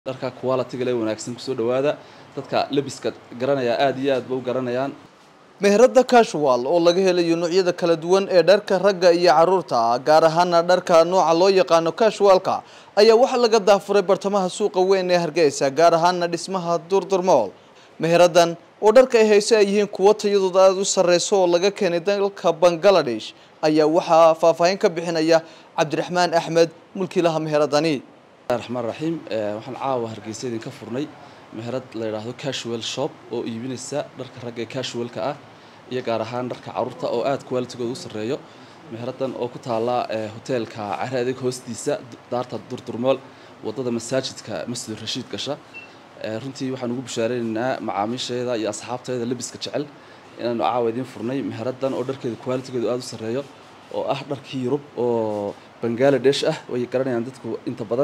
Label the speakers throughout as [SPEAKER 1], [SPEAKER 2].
[SPEAKER 1] dharka quality-ga le wanaagsan kusoo dhawaada dadka lebiska garanaya aada iyo aad ba u garanayaan
[SPEAKER 2] meherada casual oo laga helayo noocyada kala duwan ee dharka ragga iyo caruurta gaar ahaana dharka nooca loo yaqaano casualka ayaa waxaa laga daafuray bartamaha suuqa weyn ee hargeysa gaar ahaana dhismaha durdurmool meheradan oo dharka ay hayse ay yihiin kuwo tayadooda aada u sareyso oo laga keenay dalka bangaladesh ayaa waxaa faahfaahin ka bixinaya cabdiraxmaan axmed mulkiilaha meheradani
[SPEAKER 1] raxmaan raxiim waxaan caawa hargeysa idinka furnay meherad la yidhaahdo casual shop oo iibinaysa dharka ragga ee casualka ah iyo gaar ahaan dharka caruurta oo aada qualitigooda u sarreeyo meheradan oo ku taala hoteelka cari adeeg hoostiisa daarta durdurmool wadada masaajidka masjid rashiid gasha runtii waxaan ugu bishaareynayna macaamiisheeda iyo asxaabteeda lebiska jecel inaanu caawa idiin furnay meheradan oo dharkeeda qualitigooda aada u sarreeyo oo ah dharkii yurub oo bangaladesh ah way garanayaan dadku inta badan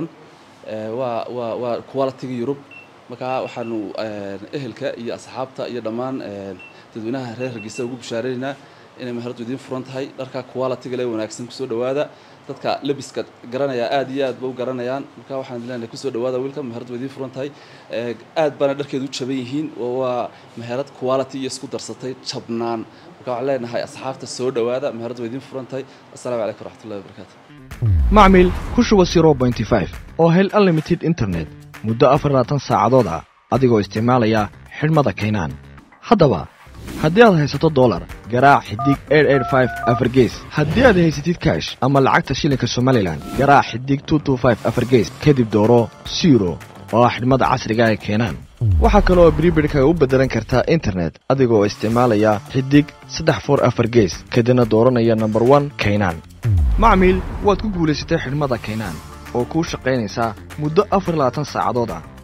[SPEAKER 1] waa waa waa quality-ga yurub markaa waxaanu ehelka iyo asxaabta iyo dhammaan dadweynaha reer hargeysa ugu bishaareynayna inay meheradu idiin furan tahay dharka quality-ga le wanaagsan kusoo dhawaada dadka lebiska garanaya aada iyo aad ba u garanayaan markaa waxaan leenahay kusoo dhawaada wiilka meheradu idiin furan tahay aad baana dharkeedu u jaban yihiin oo waa meherad quality iyo isku darsatay jabnaan marka waxaan leenahay asxaabta soo dhawaada meheradu idiin furan tahay assalaamu calaykum waraxmatullahi wabarakaatu
[SPEAKER 3] macmil ku shuba zero pointy five oo hel unlimited internet muddo afar labaatan saacadood ah adigoo isticmaalaya xidhmada kaynaan haddaba haddii aad haysato dolar garaac xidig afargees haddii aad haysatid kaash ama lacagta shilinka somalilan garaac xidig afargees kadib dooro siro oo ah xidhmada casriga ee keenaan waxaa kale oo bribidhka u beddelan kartaa internet adigoo isticmaalaya xidig saddex for afar gees kadibna dooranaya nomber one kaynaan macmiil waad ku guulaysatay xidhmada kaynaan oo kuu shaqaynaysaa muddo afar labaatan saacadood ah